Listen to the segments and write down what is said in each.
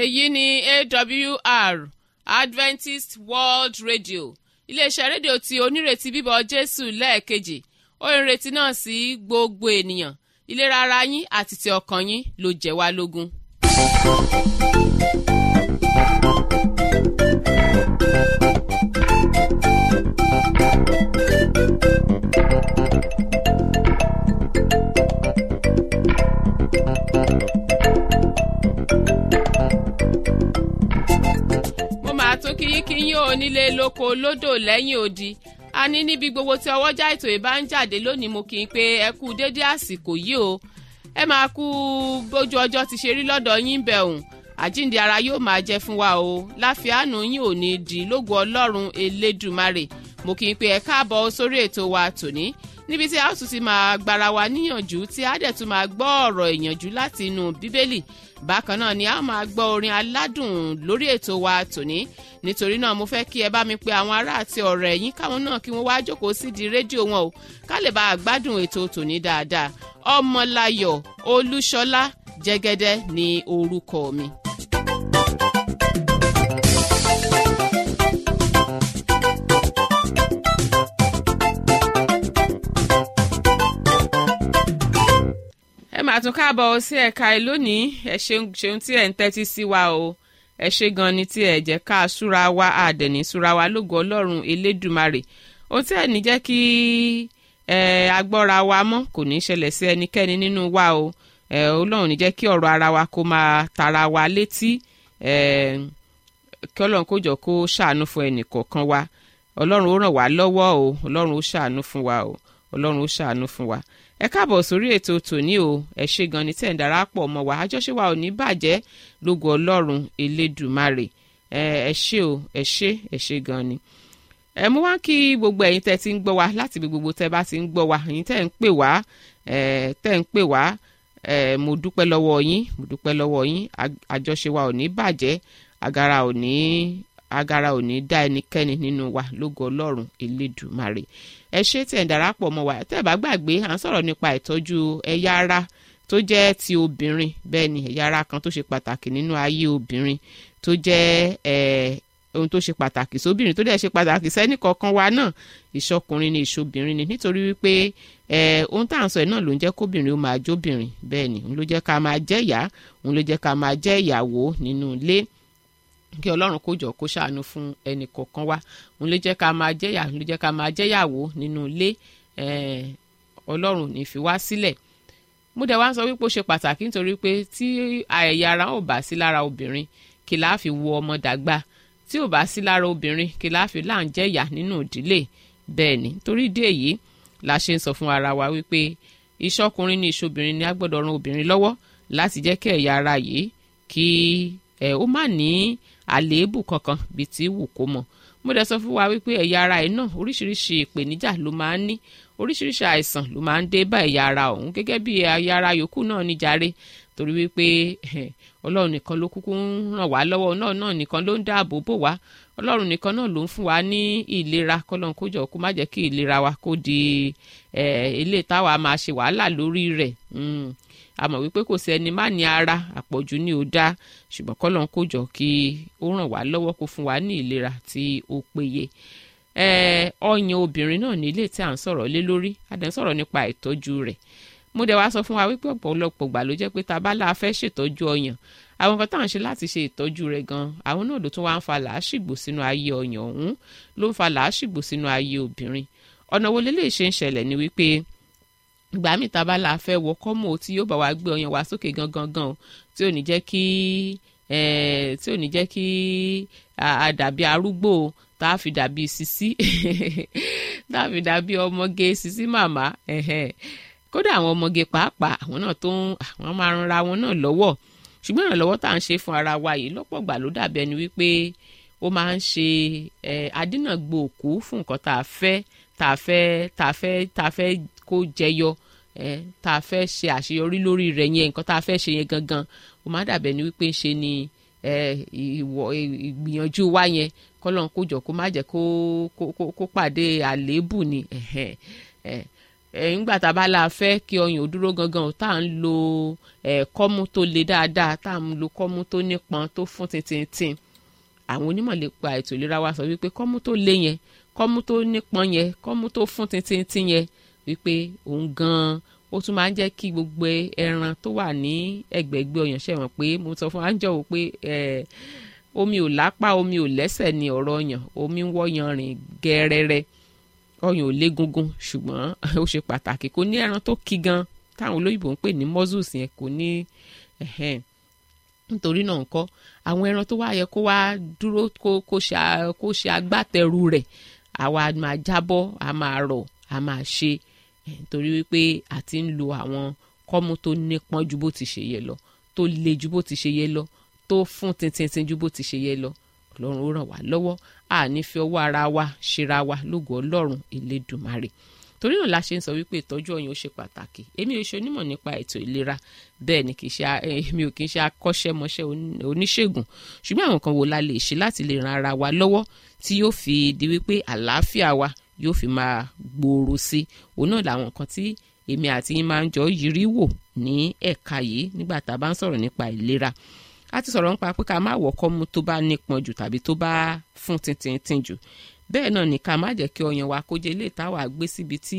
èyí ni awr adventist world radio iléeṣẹ́ rédíò tí onírètí bíbọ̀ jésù lẹ́ẹ̀kejì ó ń retí náà sí gbogbo ènìyàn ìlera ara yín àti ti ọkàn yín ló jẹ́ wá lógún. mo máa tún kí yín kí yín ò nílé lóko lódò lẹ́yìn odi a ní níbi gbogbo tí ọwọ́jà ètò ìbá ń jáde lónìí mo kì í pé ẹ kú dédé àsìkò yìí o ẹ máa kú bójú ọjọ́ ti ṣe rí lọ́dọ̀ yín bẹ̀ òun àjíǹde ara yóò máa jẹ́ fún wa o láfíàánú yín ò ní di lógo ọlọ́run elédùmarè mo kì í pé ẹ káàbọ̀ sórí ètò wa tòní níbi tí a ó tún ti máa gbára wa níyànjú tí a dẹ̀ tún máa gbọ́ ọ̀rọ̀ ìyànjú láti inú bíbélì bákan náà ni a máa gbọ́ orin aládùn lórí ètò wa tòní nítorí náà mo fẹ́ kí ẹ bá mi pe àwọn ará àti ọ̀rẹ́ ẹ̀yìn káwọn náà kí wọ́n wá jókòó sí di rédíò wọn o ká lè bá a gbádùn ètò tòní dáadáa ọmọláyọ̀ olúṣọlá jẹ́gẹ́dẹ́ ni orúkọ mi. ẹ máa tún káàbọ̀ sí ẹ̀ka ẹ lónìí ẹ ṣeun ṣeun tí ẹ̀ ń tẹ́tí sí wa o ẹ ṣe gan ni tí ẹ jẹ́ ká súra wa àdẹ̀ní súra wa lógo ọlọ́run elédùmarè ó tí ẹ̀ ní jẹ́ kí ẹ agbọ́ra wa mọ́ kò ní í ṣẹlẹ̀ sí ẹnikẹ́ni nínú wa o ẹ ọlọ́run ní jẹ́ kí ọ̀rọ̀ ara wa kó máa tara wa létí ẹ kí ọlọ́run kó jọ kó ṣàánú fún ẹnì kọ̀ọ̀kan wa ọlọ́run ó ràn wá lọ́wọ́ o ọlọ́run ó ṣàánú fún wa o ọlọ́run ó ṣàánú fún wa ẹ káàbọ̀ sórí ètò tòní o ẹ ṣe gan ni tẹ̀ ń darapọ̀ mọ́ wa àjọṣe wa ò ní bàjẹ́ lógo ọlọ́run elédùmarè ẹ ẹ ṣe o ẹ ṣe ẹ ṣe gan ni. ẹ mú wá kí gbogbo ẹ̀yin tẹ́ ti ń gbọ́ wa láti ibi gbogbo tẹ́ bá ti ń gbọ́ wa ẹ̀yin tẹ́ ń pè wá ẹ tẹ́ ń pè wá ẹ mo dúpẹ́ lọ́wọ́ yín mo dúpẹ́ lọ́wọ́ yín àjọṣe wa ò ní bàjẹ́ agara ò ní agara ò ní dá ẹnikẹ́ni nínú wa lógo ọlọ́run elédùmarè ẹ ṣe tí ẹ̀ ń darapọ̀ mọ́ wa tẹ́ ẹ̀ bá gbàgbé à ń sọ̀rọ̀ nípa ìtọ́jú ẹ̀yà ara tó jẹ́ ti obìnrin bẹ́ẹ̀ ni ẹ̀yà ara kan tó ṣe pàtàkì nínú ayé obìnrin tó jẹ́ ẹ̀ ohun tó ṣe pàtàkì sóbìnrin tó dẹ̀ ṣe pàtàkì sẹ́ni kọ̀ọ̀kan wa náà ìṣọkùnrin ni ìṣobìnrin ni nítorí wípé ẹ̀ ohun tá à ń sọ ẹ̀ náà ló ń jẹ́ kóbìnrin ó máa jóbìnrin bẹ́ẹ̀ ni òun ló jẹ́ ká máa jẹ́ ìyá òun ló jẹ́ ká máa jẹ́ ìyàwó nínú ilé kí ọlọ́run kó jọ kó ṣàánú fún ẹnì kọ̀ọ̀kan wa òun ló jẹ́ ká máa jẹ́yà òun ló jẹ́ ká máa jẹ́yàwó nínú ilé ọlọ́run ní fi wá sílẹ̀ mo dẹ̀ wá ń sọ wípé ó ṣe pàtàkì nítorí pé tí ẹ̀yà ara ò bá sí lára obìnrin kí láà fi wo ọmọ dàgbà tí ò bá sí lára obìnrin kí láà fi là ń jẹ́yà nínú ìdílé bẹ́ẹ̀ ni torí ìdí èyí la ṣe ń sọ fún ara wa wípé ìṣọkùnrin ní ìṣobìnrin ni a gbọ́dọ̀ ran obìnrin lọ́wọ́ láti jẹ́ kí ẹ̀yà ara yìí kí ẹ̀ ó má ní àléébù kankan bíi ti wù kó mọ mo dẹ̀ sọ fún wa wípé ẹ̀yà ara ẹ̀ náà oríṣiríṣi ìpèníjà ló máa ń ní oríṣiríṣi àìsàn ló máa ń dé bá ẹ̀yà ara ọ̀hún gẹ́gẹ́ bí ẹ̀yà ara yòókù náà ní jàre torí wípé ọlọ́run nìkan ló kúkú ń ràn wá lọ́wọ́ náà náà nìkan ló ń dáàbò bò wá ọlọ́run nìkan náà ló ń fún wa ní ìlera kọ́lọ́n kó jọ kó má jẹ́ kí ìlera wa kó di ilé táwa máa ṣe wàhálà lórí rẹ̀ a mọ̀ wípé kò sí ẹni má ní ara àpọ̀jù ní ó dá ṣùgbọ́n kọ́lọ́n kó jọ kí ó ràn wá lọ́wọ́ kó fún wa ní ìlera tí ó péye ọyàn obìnrin náà ní ilé tí à ń sọ̀rọ̀ lé lórí a dẹ̀ ń sọ̀rọ̀ nípa ìtọ́jú rẹ̀ mo dẹ̀ wá sọ fún wa wípé ọ̀pọ̀lọpọ̀ gbà ló jẹ́ pé tá a bá la fẹ́ ṣètọ́jú ọyàn àwọn kan tá à ń ṣe láti ṣe ìtọ́jú rẹ̀ gan àwọn náà ló tún wá ń fa làásìgbò sínú ayé ọyàn ọ̀hún ló ń fa làásìgbò sínú ayé obìnrin ọ̀nà wo lélẹ́yìí ṣe ń ṣẹlẹ̀ ni wípé ìgbà míì tá a bá la fẹ́ wọ kọ́mọ tí yóò bá wa gbé ọyàn wa sókè gangan gan tí ò ní jẹ́ kí tí ò ní jẹ́ kí a dàbí arúgbó tá a fi dàbí sisi tá a fi dàbí ọmọge sisi màmá kódà àwọn ọmọge pàápàá àwọn náà tó ń àwọn máa ń ra wọn náà lọ́wọ́ ṣùgbọ́n ìrànlọ́wọ́ tá à ń ṣe fún ara wa yìí lọ́pọ̀ gbà ló dàbí ẹni wípé ó máa ń ṣe adínàgbò òkú fún nǹkan tá a fẹ́ tá a fẹ́ tá a fẹ́ tá a fẹ́ kó jẹyọ tá a fẹ́ ṣe àṣeyọrí lórí rẹ̀ yẹn nǹkan tá a fẹ́ ṣe yẹn gangan ó máa dàbẹ̀ ni wípé ṣe ni ìgbìyànjú wa yẹn kọ́lọ́n kó jọ kó má jẹ́ kó kó pàdé àléébù ni nígbà tá a bá la fẹ́ kí ọyàn ò dúró gangan tá à ń lo kọ́mú tó le dáadáa tá à ń lo kọ́mú tó nípọn tó fún tintintin àwọn onímọ̀ lè pa ètò ìlera wa sọ wípé kọ́mú tó le yẹn kọ́mú tó nípọn yẹn kọ́mú tó fún tintintin yẹn wípé òun gan-an ó tún máa ń jẹ́ kí gbogbo ẹran tó wà ní ẹ̀gbẹ̀gbẹ̀ ọyàn ṣẹ̀wọ̀n pé mo sọ fún àńjọ wò pé omi ò lápá omi ò lẹ́sẹ̀ ní ọ̀rọ̀ ọyàn omi ń wọ́yàn rìn gẹ́rẹ́rẹ́ ọyàn ò légungun ṣùgbọ́n ó ṣe pàtàkì kò ní ẹran tó ki gan táwọn olóyìnbó ń pè ní muscles yẹn kò ní nítorí náà ńkọ́ àwọn ẹran tó wá yẹ kó wá dúró kó ṣe agbátẹrù rẹ̀ àwa máa jábọ́ a máa rọ̀ a máa ṣe nítorí wípé a ti ń lo àwọn kọ́mú tó nípọn ju bó ti ṣe yẹ lọ tó le ju bó ti ṣe yẹ lọ tó fún tintintin ju bó ti ṣe yẹ lọ ọlọ́run ó ràn wá lọ́wọ́ a ní fi ọwọ́ ara wa ṣera wa lógo ọlọ́run elédùmarè torí náà la ṣe ń sọ wípé ìtọ́jú ọyàn ó ṣe pàtàkì èmi ò ṣe onímọ̀ nípa ètò ìlera bẹ́ẹ̀ ni kì í ṣe èmi ò kì í ṣe akọ́ṣẹ́mọṣẹ́ oníṣègùn ṣùgbọ́n àwọn kan wo la lè ṣe láti lè ran ara wa lọ́wọ́ tí yóò fi di wípé àlàáfíà wa yóò fi máa gbòòrò sí òun náà làwọn nǹkan tí èmi àti yín máa ń jọ yiri wò ní ẹ̀ka yìí nígbà tá a bá ń sọ̀rọ̀ nípa ìlera a ti sọ̀rọ̀ nípa pé ká má wọ̀kọ́ mu tó bá nípọn jù tàbí tó bá fún tintintin jù bẹ́ẹ̀ náà ní ká má jẹ́ kí ọyàn wa kó jẹ́ ilé ìtawà gbé síbi tí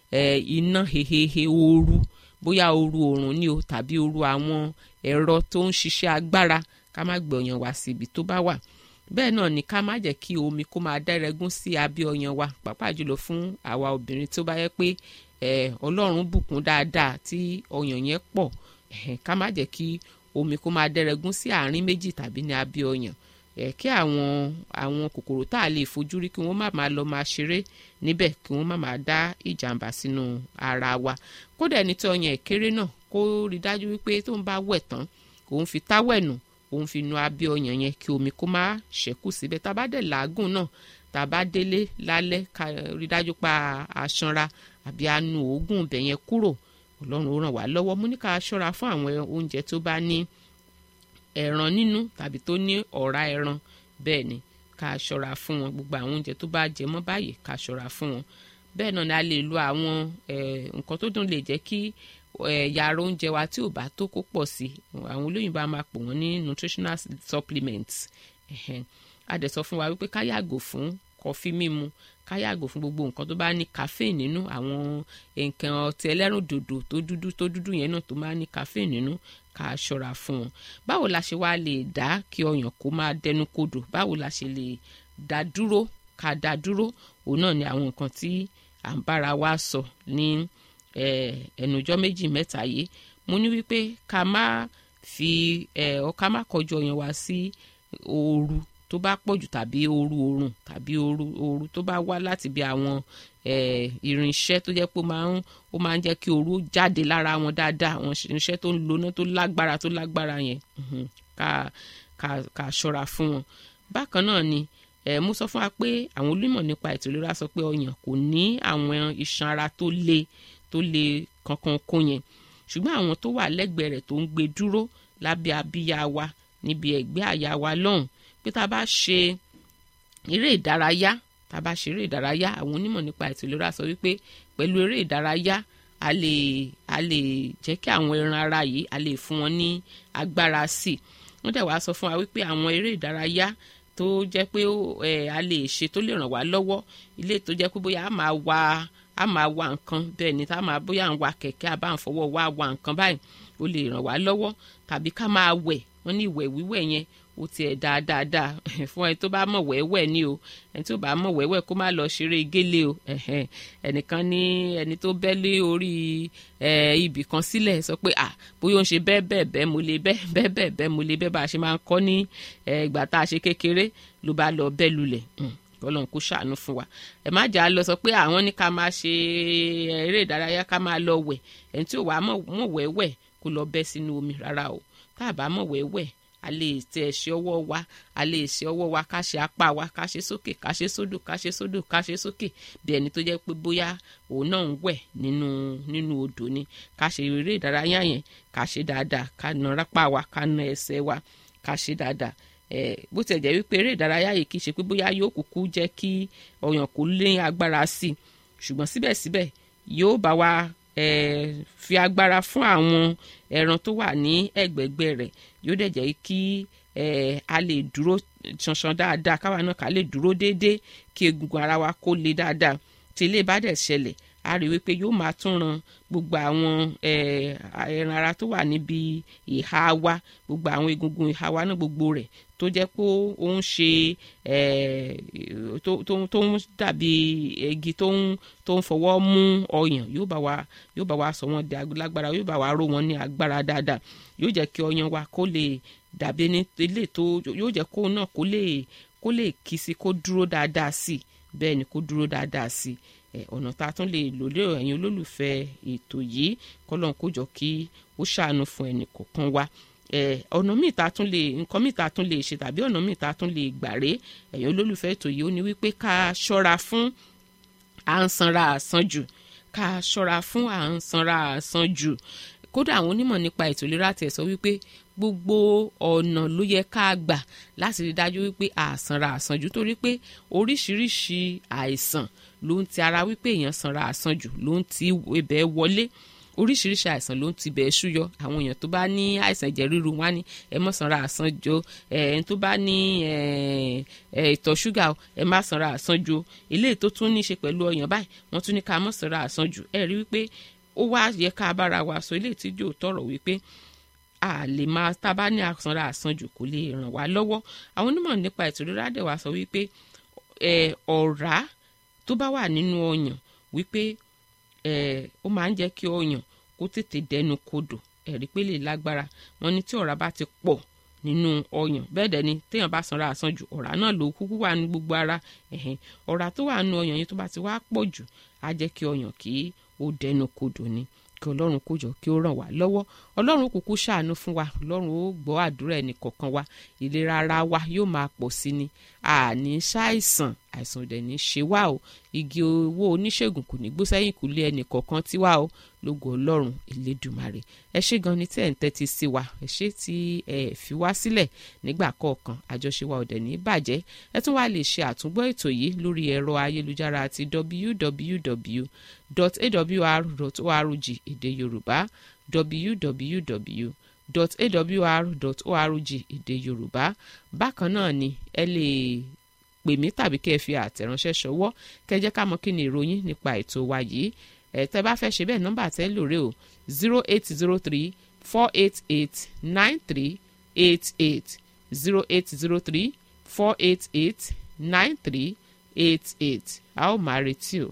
iná hehehe ooru bóyá ooru oòrùn ni o tàbí ooru àwọn ẹ̀rọ tó ń ṣiṣẹ́ agbára ká má gbé ọyàn wa síbi tó bá wà bẹ́ẹ̀ náà ní ká má jẹ́ kí omi kó máa dẹ́rẹ́gún sí abẹ́ ọyàn wa pàápàá jùlọ fún àwa obìnrin tó bá yẹ pé ọlọ́run bùkún dáadáa tí ọyàn yẹn pọ̀ ká má jẹ́ kí omi kó máa dẹ́rẹ́gún sí àárín méjì tàbí ní abẹ́ ọyàn kí àwọn àwọn kòkòrò tá a lè fojú rí kí wọ́n má máa lọ máa ṣeré níbẹ̀ kí wọ́n má máa dá ìjàmbá sínú ara wa kódà ẹni tí ọyàn ìkéré náà kó rí dájú wípé tó ń bá wẹ̀ tán òun fi táwẹ̀ nù òun fi nu abẹ́ ọyàn yẹn kí omi kó má ṣẹ́kù síbẹ̀ tá a bá dẹ̀ làágùn náà tá a bá délé lálẹ́ ká rí dájú pa aṣanra àbí anu òógùn ibẹ̀ yẹn kúrò ọlọ́run ó ràn wá lọ́wọ́ mú ní ká ṣọ́ra fún àwọn oúnjẹ tó bá ní ẹran nínú tàbí tó ní ọ̀rá ẹran bẹ́ẹ̀ ni ká ṣọ́ra fún wọn gbogbo àwọn oúnjẹ tó bá jẹ mọ́ báyìí ká ṣọ́ra fún wọn bẹ́ẹ̀ náà ni a lè lo àwọn nǹkan tó dùn lè jẹ́ kí yàrá oúnjẹ wa tí ò bá tó kó pọ̀ sí àwọn olóyìnbó a máa pò wọ́n ní nutritional supplements a dẹ̀ sọ fún wa wípé ká yàgò fún kọfí mímu ká yàgò fún gbogbo nǹkan tó bá ní caffeine nínú àwọn nǹkan ọtí ẹlẹ́rùn dòdò tó dúdú tó dúdú yẹn náà tó máa ní caffeine nínú ká ṣọ́ra fún wọn báwo la ṣe wá lè dá kí ọyàn kó máa dẹnu kodò báwo la ṣe lè dá dúró ká dá dúró òun náà ni àwọn nǹkan tí à ń bára wa sọ ní ẹnujọ́ méjì mẹ́ta yìí mo ní wípé ká má fi ọ ká má kọjú ọyàn wa sí ooru tó bá pọ̀jù tàbí ooru oorun tàbí ooru ooru tó bá wá láti bí àwọn irinṣẹ́ tó jẹ́ pé ó máa ń jẹ́ kí ooru jáde lára wọn dáadáa àwọn irinṣẹ́ tó ń loná tó lágbára tó lágbára yẹn ká ká ká ṣọ́ra fún wọn. bákan náà ni mo sọ fún wa pé àwọn onímọ̀ nípa ètò ìlera sọ pé ọyàn kò ní àwọn iṣan ara tó le tó le kankan kó yẹn ṣùgbọ́n àwọn tó wà lẹ́gbẹ̀ẹ́ rẹ̀ tó ń gbé dúró lábẹ́ abíyá wa níbi ẹ̀gbẹ́ àyà wa lọ́hùn pé tá a bá ṣe eré ìdárayá tá a bá ṣe eré ìdárayá àwọn onímọ̀ nípa ètò ìlera sọ wípé pẹ̀lú eré ìdárayá a lè a lè jẹ́ kí àwọn ẹran ara yìí a lè fún wọn ní agbára sí i wọ́n dẹ̀ wá sọ fún wa wípé àwọn eré ìdárayá tó jẹ́ pé a lè ṣe tó lè ràn wá lọ́wọ́ ilé tó jẹ́ pé bóyá a máa wa a máa wa nǹkan bẹ́ẹ̀ ni tá a máa bóyá à ń wa kẹ̀kẹ́ a bá ń fọwọ́ wa wa nǹkan báyìí ó lè ràn wá lọ́wọ́ tàbí ká máa wẹ̀ wọ́n ní ìwẹ̀ wíwẹ̀ yẹn ó tiẹ̀ dáadáa fún ẹni tó bá mọ̀ wẹ́wẹ́ ni o ẹni tó bá mọ̀ wẹ́wẹ́ kó má lọ ṣeré gélé o ẹnìkan ní ẹni tó bẹ́ lé orí ibì kan sílẹ̀ sọ pé ah bóyá ó ń ṣe bẹ́ẹ̀ bẹ́ẹ̀ bẹ́ẹ̀ mo lè bẹ́ẹ̀ bẹ́ẹ̀ bẹ́ẹ̀ bẹ́ẹ̀ mo lè bẹ́ẹ̀ bá a ṣe máa ń kọ́ ní ìgbà tá a ṣe kékeré ló bá lọ bẹ́ẹ̀ lulẹ̀ ọlọ́run kó ṣàánú fún wa ẹ má jà á lọ sọ pé àwọn ní ká máa ṣe eré ìdárayá ká máa lọ wẹ̀ ẹni tí ò wá mọ̀ wẹ́wẹ́ kó lọ bẹ́ sínú omi rárá o tá a bá mọ̀ wẹ́wẹ́ a lè tẹ ẹsẹ̀ ọwọ́ wa a lè ṣe ọwọ́ wa ká ṣe apá wa ká ṣe sókè ká ṣe sódò ká ṣe sódò ká ṣe sókè bí ẹni tó jẹ́ pé bóyá òun náà ń wẹ̀ nínú nínú odò ni ká ṣe eré ìdárayá yẹn ká ṣe dáadáa ká na rápá wa ká na ẹsẹ̀ wa ká ṣe dáadáa ẹ bó tiẹ̀ jẹ́ wípé eré ìdárayá yìí kì í ṣe pé bóyá yóò kúkú jẹ́ kí ọyàn kó lé agbára sí i ṣùgbọ́n síbẹ̀síbẹ̀ yóò bá wa eh, fi agbára fún àwọn ẹran tó wà ní ẹ̀gbẹ̀gbẹ̀ rẹ̀ yóò dẹ̀ jẹ́ kí eh, a lè dúró ṣanṣan dáadáa káwa náà ká lè dúró déédéé kí egungun ara wa kó le dáadáa tí ilé bá dẹ̀ ṣẹlẹ̀ a rí wípé yóò máa tún ran gbogbo àwọn ẹran ara tó wà níbi ìhà wa gbogbo àwọn egungun ìhà wa náà gbogbo rẹ̀ tó jẹ́ pé ó ń ṣe tó ń dàbí igi tó ń tó ń fọwọ́ mú ọyàn yóò bá wa yóò bá wa sọ wọ́n di lágbára yóò bá wa ró wọn ní agbára dáadáa yóò jẹ́ kí ọyàn wa kó lè dàbí ní ilé tó yóò jẹ́ kó náà kó lè kó lè kí sí kó dúró dáadáa sí bẹ́ẹ̀ ni kó dúró dáadáa sí ọ̀nà tá a tún lè lò lé ẹ̀yin olólùfẹ́ ètò yìí kọ́lọ́n kó jọ kí ó ṣàánú fún ẹnì kọ̀ọ̀kan wa ọ̀nà míì tá a tún lè nǹkan míì tá a tún lè ṣe tàbí ọ̀nà míì tá a tún lè gbà ré ẹ̀yin olólùfẹ́ ètò yìí ó ní wípé ká ṣọ́ra fún à ń sanra àsanjù ká ṣọ́ra fún à ń sanra àsanjù kódà àwọn onímọ̀ nípa ètò ìlera tẹ̀ sọ wípé gbogbo ọ̀nà ló yẹ ká gbà láti rí dájú wípé àsanra àsanjù torí pé oríṣiríṣi àìsàn ló ń ti ara wípé èèyàn sanra àsanjù ló ń ti ibẹ̀ wọlé oríṣiríṣi àìsàn ló ń ti bẹ̀ ṣúyọ àwọn èèyàn tó bá ní àìsàn ẹ̀jẹ̀ ríru wá ní ẹ má sanra àsanjù ẹ̀ẹ́n tó bá ní ìtọ̀ ṣúgà ẹ má sanra àsanjù eléyìí tó tún ní í ṣe pẹ̀lú ọyàn báyìí wọ́n tún ní ká má sanra àsanjù ẹ rí wípé ó wá yẹ ká bára wa sọ eléyìí tí yóò tọrọ wípé a lè máa tá a bá ní àsanra àsanjù kò lè ràn wá lọ́wọ́ àwọn onímọ̀ nípa ètò ìlera dẹ̀ wá sọ wípé ọ̀rá tó bá wà nínú ọyàn wípé ó máa ń jẹ́ kí ọyàn kó tètè dẹnu kodò ẹ̀rí pé lè lágbára wọn ní tí ọ̀rá bá ti pọ̀ nínú ọyàn bẹ́ẹ̀ dẹ̀ ni téèyàn bá sanra àsanjù ọ̀rá náà ló kúkú wà ní gbogbo ara ọ̀rá tó wà nínú ọyàn yẹn tó bá ti wá pọ̀ jù á jẹ́ kí ọyàn kí ó dẹnu kodò ni kí ọlọ́run kó jọ kí ó ràn wá lọ́wọ́ ọlọ́run kúkú ṣàánú fún wa ọlọ́run ó gbọ́ àdúrà ẹnì kọ̀ọ̀kan wa ìlera ara wa yóò máa pọ̀ sí ni àní ṣàìsàn àìsàn òdẹ̀ ní ṣe wá o igi owó oníṣègùn kò ní gbó sẹ́yìn kúlé ẹnì kọ̀ọ̀kan tí wá o lógo ọlọ́run elédùmarè ẹ ṣé gan ni tí ẹ̀ ń tẹ́tí sí wa ẹ ṣé tí ẹ fi wá sílẹ̀ nígbà kọ̀ọ̀kan àjọṣe wa òdẹ̀ ní bàjẹ́ ẹ tún wá lè ṣe àtúngbọ́ ètò yìí lórí ẹ̀rọ ayélujára àti www.awr.org èdè yorùbá www.awr.org èdè yorùbá bákan náà ni ẹ lè pè mí tàbí kẹ́ ẹ fi àtẹ̀ránṣẹ́ ṣọwọ́ kẹ́ ẹ jẹ́ ká mọ̀ kí ni ìròyìn nípa ètò wa yìí ẹ tẹ́ bá fẹ́ ṣe bẹ́ẹ̀ nọ́mbà tẹ́ lóore o zero eight zero three four eight eight nine three eight eight zero eight zero three four eight eight nine three eight eight a ó máa retí o.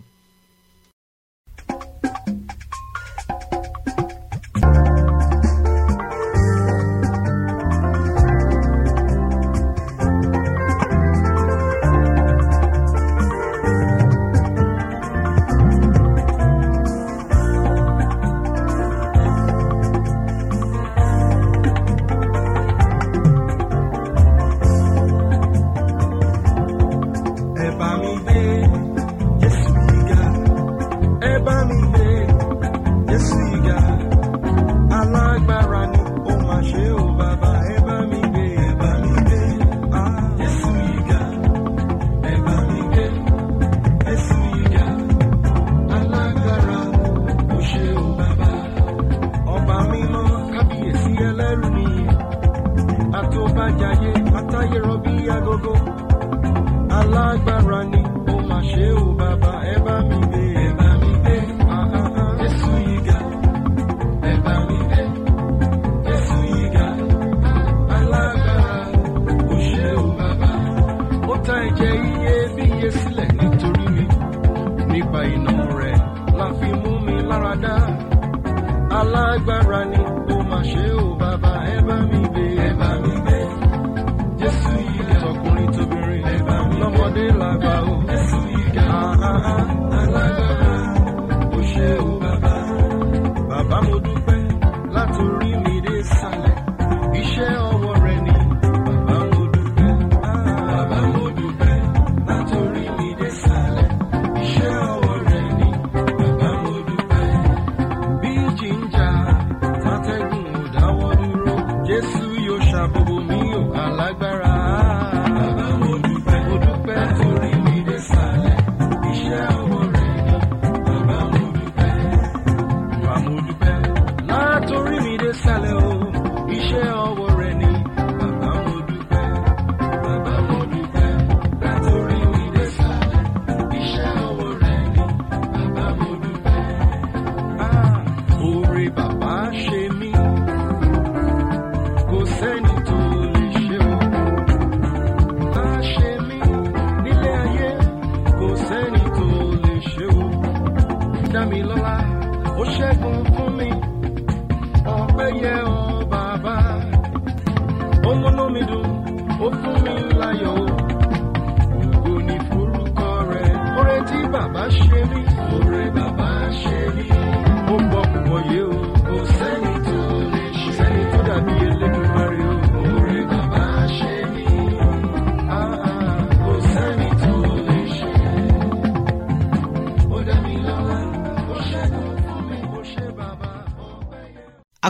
ẹ bá mi gbé Jésù yíga ẹ bá mi gbé Jésù yíga alágbára ni ó máa ṣe ó bàbá ẹ bá mi gbé ẹ bá mi gbé ah, Jésù yíga ẹ bá mi gbé Jésù yíga alágbára ó ṣe ó bàbá ọba mímọ́ kábíyèsí ẹlẹ́rù nìyí àtòbàjáyé àtayérọbí agogo alágbára ni ó máa ṣe ó bàbá ẹ bá mi gbé ẹ bá mi gbé ah, ah, ah. Jésù yíga ẹ bá mi gbé Jésù yíga alágbára ó ṣe ó bàbá ó ta ẹ̀jẹ̀ iyebíye sílẹ̀ nítorí mi nípa iná rẹ̀ la fi mú mi lára dá alágbára ni ó máa ṣe ó bàbá ẹ bá mi gbé ẹ bá mi gbé jésù yìí tọkùnrin tóbìnrin ẹ bá mi lọ́mọdé làgbà ó jésù yìí ga alágbára ó ṣe ó bàbá bàbá mo dúpẹ́ látòrí mi dé sàlẹ̀ iṣẹ́ ọwọ́ rẹ ni bàbá mo dúpẹ́ bàbá mo dúpẹ́ látòrí mi dé sàlẹ̀ iṣẹ́ ọwọ́ rẹ ni bàbá mo dúpẹ́ bí jíjà tátẹ́gùn ò dáwọ́ dúró jésù yóò ṣàbòbò mí ò alágbára. bàbá mo dúpẹ́ mo dúpẹ́ torí mi dé sàlẹ̀ iṣẹ́ ọwọ́ rẹ̀ ni bàbá mo dúpẹ́.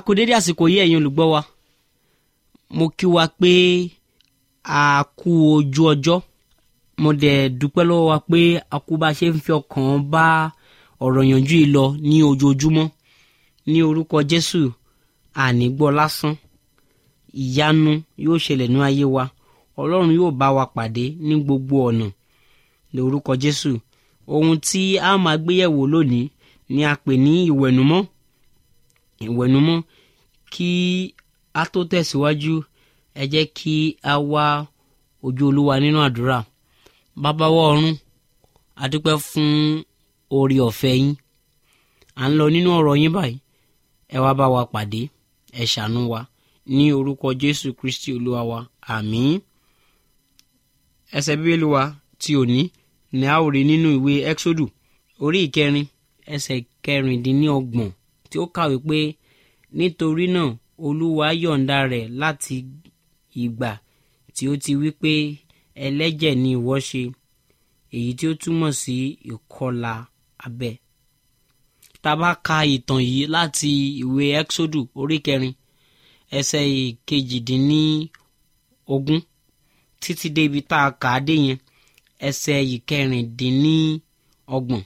kú dédé àsìkò yìí ẹ̀yin olùgbọ́ wa mo kí wa pé a kú ojú ọjọ́ mo dẹ̀ dúpẹ́ lọ́wọ́ wa pé a kú bá a ṣe ń fi ọkàn bá ọ̀rọ̀ yànjú yìí lọ ní ojoojúmọ́ ní orúkọ jésù àní gbọ́ lásán ìyanu yóò ṣẹlẹ̀ ní ayé wa ọlọ́run yóò bá wa pàdé ní gbogbo ọ̀nà ní orúkọ jésù ohun tí a máa gbéyẹ̀wò lónìí ni a pè ní ìwẹ̀nùmọ́ ìwẹ̀nùmọ́ kí a tó tẹ̀síwájú ẹ jẹ́ kí a wá ojú olúwa nínú àdúrà bàbá wa ọ̀run a dúpẹ́ fún oore ọ̀fẹ́ yín à ń lọ nínú ọ̀rọ̀ yín báyìí ẹ wá bá wa pàdé ẹ ṣàánú wa ní orúkọ jésù kristi olúwa wa àmín ẹsẹ̀ bíbélì wa ti òní ni a ó rí nínú ìwé exodu orí ìkẹrin ẹsẹ̀ kẹrìndínlọ́gbọ̀n tí ó kàwé pé nítorí náà olúwa yọ̀ǹda rẹ̀ láti ìgbà tí ó ti wí pé ẹlẹ́jẹ̀ ni ìwọ ṣe èyí tí ó túmọ̀ sí ìkọlà abẹ́ tá a bá ka ìtàn yìí láti ìwé exodu orí kẹrin ẹsẹ̀ ìkejìdínlógún títí dé ibi tá a kà á dé yẹn ẹsẹ̀ ìkẹrìndínlọ́gbọ̀n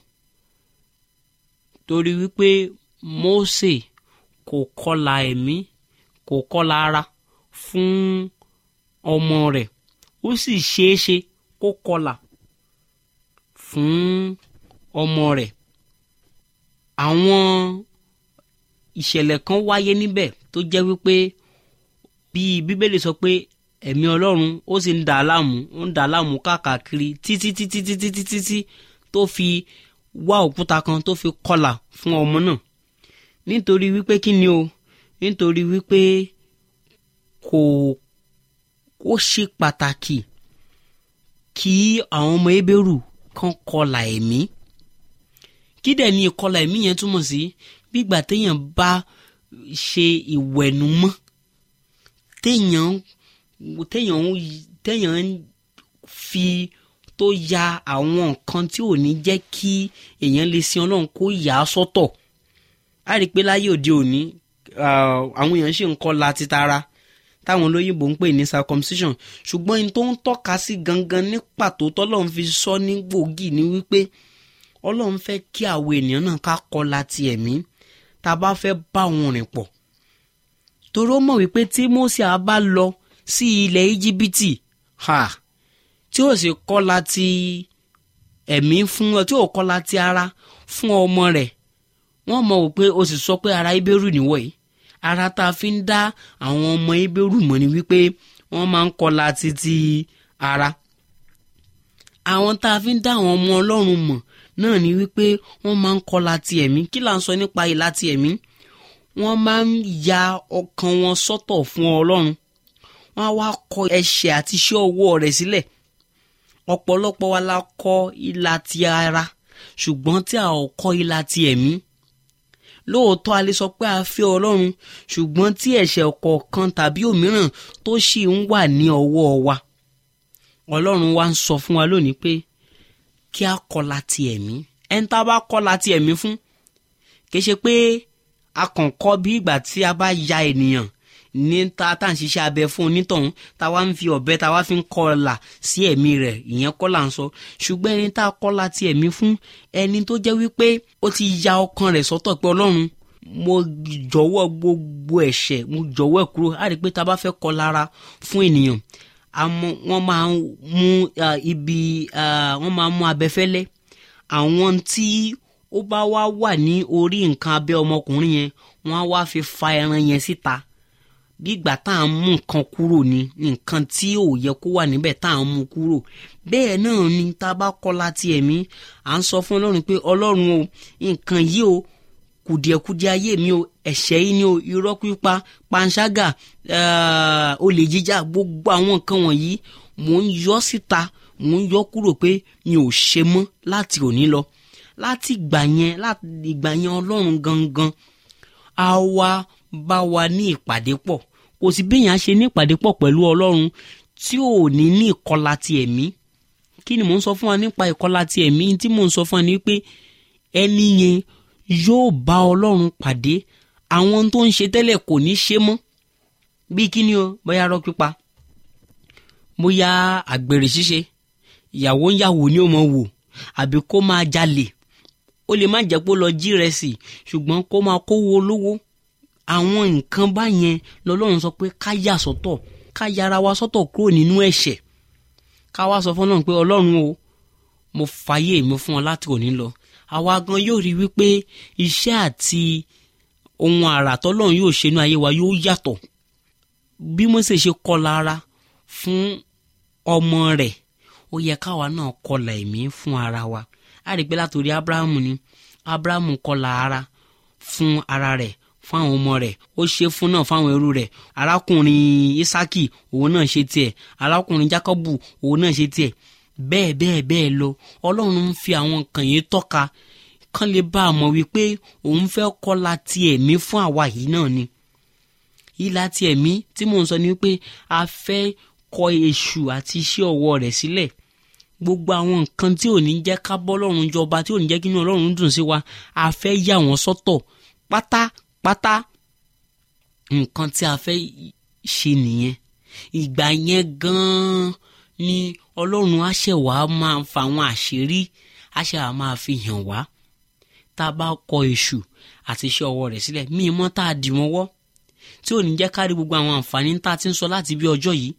torí wípé Mósè kò kọlà ẹ̀mí kò kọlà ara fún ọmọ rẹ̀ ó sì ṣeéṣe kó kọlà fún ọmọ rẹ̀ àwọn ìṣẹ̀lẹ̀ kan wáyé níbẹ̀ tó jẹ́ wípé bí bíbélì sọ pé ẹ̀mí ọlọ́run ó sì ń dà á láàmú ó ń dà á láàmú káàkiri títí títí títí títí títí tó fi wá òkúta kan tó fi kọlà fún ọmọ náà nítorí wípé kí ni o nítorí wípé kò ó ṣe pàtàkì kí àwọn ọmọ ebéèrú kan kọlà ẹ̀mí kí dẹ̀ ni ìkọlà ẹ̀mí yẹn túmọ̀ sí bígbà téèyàn bá ṣe ìwẹ̀nùmọ́ téèyàn téèyàn téèyàn fi tó ya àwọn nǹkan tí ò ní jẹ́ kí èèyàn lè sin ọlọ́run kó yà á sọ́tọ̀ a rí i pé láyé òde òní àwọn èèyàn ṣì ń kọlà títara táwọn olóyìnbó ń pè ní circumcision ṣùgbọ́n in tó ń tọ́ka sí gangan ní pàtó tọ́lọ́run fi sọ ní gbòógì ni wípé ọlọ́run fẹ́ kí àwọn ènìyàn náà ká kọlà ti ẹ̀mí tá a bá fẹ́ bá wọn rìn pọ̀ torí ó mọ̀ wípé tí Mósè á bá lọ sí ilẹ̀ íjíbítì ha tí ó sì kọlà ti ẹ̀mí fún ọ tí ó kọlà ti ara fún ọmọ rẹ̀ wọ́n mọ̀ wípé o sì sọ pé ara ibérù nìwọ̀ yìí ara tá a fi ń dá àwọn ọmọ ibérù mọ̀ ni wípé wọ́n máa ń kọlà títí ara àwọn tá a fi ń dá àwọn ọmọ ọlọ́run mọ̀ náà ni wípé wọ́n máa ń kọlà ti ẹ̀mí kí là ń sọ nípa ìlà ti ẹ̀mí wọ́n máa ń ya ọkàn wọn sọ́tọ̀ fún ọlọ́run wọ́n á wá kọ ẹ̀ṣẹ̀ àti iṣẹ́ ọwọ́ rẹ̀ sílẹ̀ ọ̀pọ̀lọpọ̀ wa la kọ ìlà ti ara ṣùgbọ́n tí a ò kọ ìlà ti ẹ̀mí lóòótọ́ a lè sọ pé a fẹ́ ọlọ́run ṣùgbọ́n tí ẹ̀ṣẹ̀ kọ̀ọ̀kan tàbí òmíràn tó ṣì ń wà ní ọwọ́ wa ọlọ́run wa ń sọ fún wa lónìí pé kí a kọlà ti ẹ̀mí ẹni tá a bá kọlà ti ẹ̀mí fún kì í ṣe pé a kàn kọ́ bí ìgbà tí a bá ya ènìyàn ní ta tá à ń ṣiṣẹ́ abẹ fún onítọ̀hún tá a wá ń fi ọ̀bẹ tá a wá fi ń kọlà sí ẹ̀mí rẹ̀ ìyẹn kọ́ là ń sọ ṣùgbọ́n ẹni tá a kọlà ti ẹ̀mí fún ẹni tó jẹ́ wípé ó ti ya ọkàn rẹ̀ sọ́tọ̀ pé ọlọ́run mo jọ̀wọ́ gbogbo ẹ̀ṣẹ̀ mo jọ̀wọ́ ẹ̀ kúrò á rí i pé tá a bá fẹ́ kọ lára fún ènìyàn wọ́n máa ń mú ibi wọ́n máa ń mú abẹfẹ́lẹ́ àwọn tí ó bá wá wà ní orí nǹkan abẹ́ ọmọkùnrin yẹn wọ́n á wá fi fa ẹran yẹn síta bí ìgbà tá à ń mú nǹkan kúrò ní nǹkan tí ò yẹ kó wà níbẹ̀ tá à ń mú kúrò bẹ́ẹ̀ náà ni tá a bá kọ́ láti ẹ̀mí à ń sọ fún ọlọ́run pé ọlọ́run o nǹkan yìí o kùdìẹ̀kudiẹ ayé mi o ẹ̀ṣẹ̀ yìí ni o irọ́ pípa panṣágà olè jíjà gbogbo àwọn nǹkan wọ̀nyí mò ń yọ síta mò ń yọ kúrò pé mi ò ṣe mọ́ láti òní lọ láti ìgbà yẹn láti ìgbà yẹn ọlọ́run gangan á wá bá wa ní ìpàdé pọ̀ kò sí béèyàn ṣe ní ìpàdé pọ̀ pẹ̀lú ọlọ́run tí ò ní ní ìkọlà ti ẹ̀mí kí ni mò ń sọ fún wa nípa ìkọlà ti ẹ̀mí tí mò ń sọ fún wa ni pé ẹni yẹn yóò bá ọlọ́run pàdé àwọn tó ń ṣe tẹ́lẹ̀ kò ní ṣe mọ́ bí kíni o bóyá rọ́ pípa bóyá àgbèrè ṣíṣe ìyàwó ń yàwó ni ó mọ̀ wò àbí kó máa jalè ó lè má jẹ́ pé ó lọ jí rẹ̀ sí ṣùgbọ́n kó máa kówó olówó àwọn nǹkan báyẹn lọ́lọ́run sọ pé ká yà sọ́tọ̀ ká yára wa sọ́tọ̀ kúrò nínú ẹ̀ṣẹ̀ ká wá sọ fún Ọlọ́run pé Ọlọ́run o mo fàyè mi fún ọ láti òní lọ àwa gan yóò rí wípé iṣẹ́ àti ohun àrà tọ́lọ́run yóò ṣe inú ayé wa yóò yàtọ̀ bí Mósè ṣe kọlà ara fún ọmọ rẹ̀ ó yẹ káwa náà kọlà ẹ̀mí fún ara wa a rí i pé látòrí Abrahamu ni Abrahamu kọlà ara fún ara rẹ̀ fún àwọn ọmọ rẹ̀ ó ṣe fún náà fáwọn ẹrú rẹ̀ arákùnrin Isaki òun náà ṣe tiẹ̀ arákùnrin Jacobu òun náà ṣe tiẹ̀ bẹ́ẹ̀ bẹ́ẹ̀ bẹ́ẹ̀ lọ Ọlọ́run ń fi àwọn nǹkan yìí tọ́ka kán lè bá a mọ̀ wípé òun fẹ́ kọ́la ti ẹ̀mí fún àwa yìí náà ni ìlà ti ẹ̀mí tí mò ń sọ ni wípé a fẹ́ kọ èṣù àti iṣẹ́ ọwọ́ rẹ̀ sílẹ̀ gbogbo àwọn nǹkan tí ò ní jẹ́ ká bọ́ lọ́run jọba tí ò ní jẹ́ kí inú Ọlọ́run dùn sí wa a fẹ́ yà wọ́n sọ́tọ̀ pátápátá nǹkan tí a fẹ́ ṣe nìyẹn ìgbà yẹn gan-an ni Ọlọ́run á ṣẹ̀ wá máa fa àwọn àṣírí á ṣẹ̀ wá máa fi hàn wá tá a bá kọ èṣù àti iṣẹ́ ọwọ́ rẹ̀ sílẹ̀ míì mọ́ tá a dì wọ́n wọ́ tí ò ní jẹ́ ká rí gbogbo àwọn àǹfààní tá a ti ń sọ láti bí ọjọ́ yìí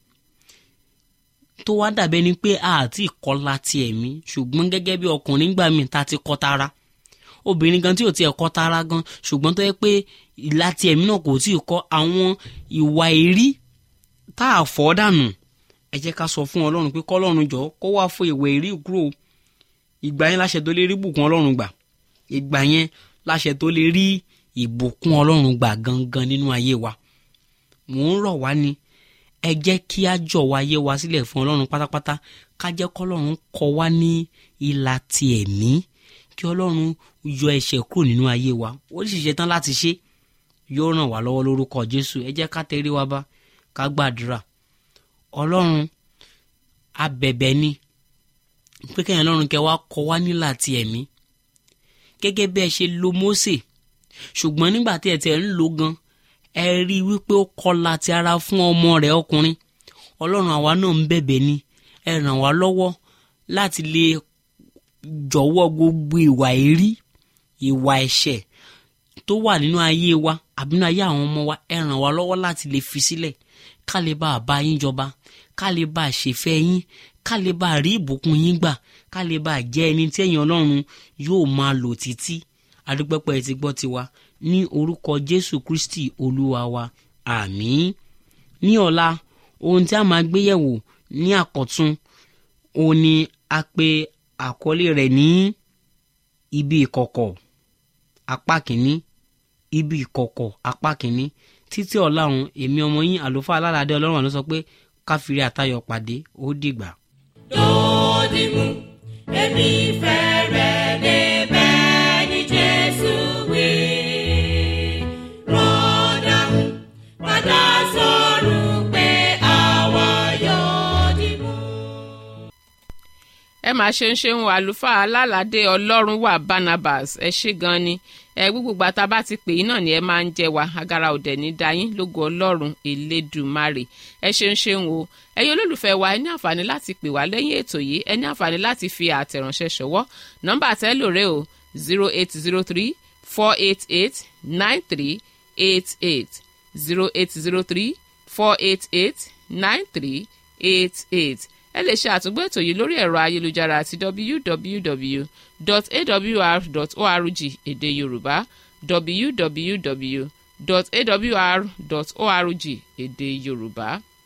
tó wá dàbẹ́ ni pé a àti ìkọlà ti ẹ̀mí ṣùgbọ́n gẹ́gẹ́ bí ọkùnrin gbà mí ta ti kọ́ tara obìnrin gan tí ò tiẹ̀ kọ́ tara gan ṣùgbọ́n tó yẹ pé ìlà ti ẹ̀mí náà kò tí ì kọ́ àwọn ìwà èrí tá a fọ́ dànù ẹ jẹ́ ká sọ fún ọlọ́run pé kọ́lọ́run jọ kó wá fún ìwà èrí kúrò ìgbà yẹn láṣẹ tó lè rí ìbùkún ọlọ́run gbà ìgbà yẹn láṣẹ tó lè rí ìbùkún ọlọ́run gbà gangan nínú ayé wa mò ń rọ̀ wá ni ẹ jẹ́ kí á jọ̀wọ́ ayé wa sílẹ̀ fún ọlọ́run pátápátá ká jẹ́ kọ́lọ́run kọ́ wa ní ìlà ti ẹ̀mí kí ọlọ́run yọ ẹ̀ṣẹ̀ kúrò nínú ayé wa ó sì ṣe tán láti ṣe yóò ràn wá lọ́wọ́ lórúkọ jésù ẹ jẹ́ ká tẹrí wa bá ká gbàdúrà ọlọ́run abẹ̀bẹ̀ ni pé kẹ́yìn ọlọ́run kẹ́ wá kọ́ wa nílà ti ẹ̀mí gẹ́gẹ́ bí ẹ ṣe lo Mósè ṣùgbọ́n nígbà tí ẹ tẹ̀ ń lo gan ẹ rí i wípé ó kọlà ti ara fún ọmọ rẹ̀ ọkùnrin ọlọ́run àwa náà ń bẹ̀bẹ̀ ni ẹ ràn wá lọ́wọ́ láti lè jọ̀wọ́ gbogbo ìwà èrí ìwà ẹ̀ṣẹ̀ tó wà nínú ayé wa àbí nínú ayé àwọn ọmọ wa ẹ ràn wá lọ́wọ́ láti lè fi sílẹ̀ ká lè bá a bá yín jọba ká lè bá a ṣèfẹ́ yín ká lè bá a rí ìbùkún yín gbà ká lè bá a jẹ́ ẹni tí ẹ̀yin ọlọ́run yóò máa lò títí adúpẹ́pẹ́ ti gbọ́ tiwa ní orúkọ jésù kristi olúwa wa àmín ní ọ̀la ohun tí a máa gbé yẹ̀wò ní àkọ́tún òun ni a pè àkọlé rẹ̀ ní ibi ìkọ̀kọ̀ apá kìíní ibi ìkọ̀kọ̀ apá kìíní títí ọ̀la ọ̀hún èmi ọmọ yín àlùfáà alálàdé ọlọ́run àlọ́ sọ pé káfírí àtayọ̀ pàdé ó dìgbà. lódìmú èmi fẹ́ rẹ̀ débẹ̀ ní jésù wí. rọ́dàmú padà sọ̀rọ̀ pé àwa yóò dìmú. ẹ máa ṣe ń ṣeun àlùfáà alálàdé ọlọ́run wà barnabas ẹ ṣé gan ni ẹ gbogbo gbàtà bá ti pè yín náà ni ẹ máa ń jẹ wá agara òdẹ ní dayín lógo ọlọ́run elédùmarè ẹ ṣeun ṣeun o ẹ̀yin olólùfẹ́ wa ẹ ní àǹfààní láti pè wá lẹ́yìn ètò yìí ẹ ní àǹfààní láti fi àtẹ̀ránṣẹ́ ṣọwọ́ nọ́mbà tẹ́lò rẹ o zero eight zero three four eight eight nine three eight eight zero eight zero three four eight eight nine three eight eight ẹ lè ṣe àtúgbò ètò yìí lórí ẹ̀rọ ayélujára àti www.awr.org èdè yorùbá www.awr.org èdè yorùbá.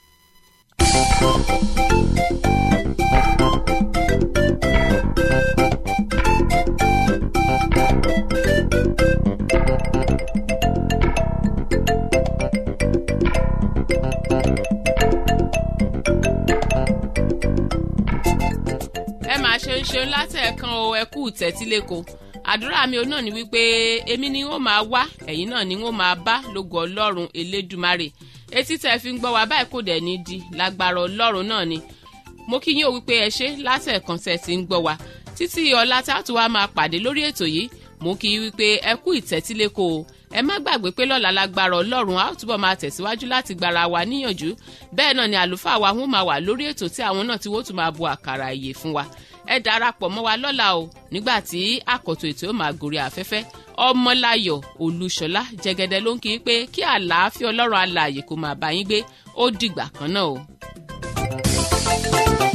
ẹ máa ṣe ń ṣeun látẹ̀ẹ̀kan o ẹ kú tẹ̀tíléko àdúrà mi ò náà ni wípé èmi ni wọ́n máa wá ẹ̀yin náà ni wọ́n máa bá lógo ọlọ́run elédùmarè etí tẹ́ fi ń gbọ́ wá báyìí kò dẹ̀ ní di lágbára ọlọ́run náà ni mo kí yín o wípé ẹ ṣe látẹ̀ẹ̀kan tẹ́ ti ń gbọ́ wá títí ọ̀la tá a tún wá máa pàdé lórí ètò yìí mo kí yín wípé ẹ kú ìtẹ́tíléko o ẹ má gbàgbé pé lọ́la lágbára ọlọ́run a ó túbọ̀ máa tẹ̀síwájú láti gbára wa níyànjú bẹ́ẹ̀ náà ni àlùfáà wa wọ́n máa wà lórí ètò tí àwọn náà ti wọ́n tún máa bu àkàrà ìyè fún wa ẹ darapọ̀ mọ́ wa lọ́la o nígbà tí àkọ́tọ̀ ètò yóò máa gòrí afẹ́fẹ́ ọmọláyọ̀ olúṣọlá jẹgẹdẹ ló ń kí i pé kí àlàáfíà ọlọ́run alààyè kó máa bá yín gbé ó dìgbà kan náà o.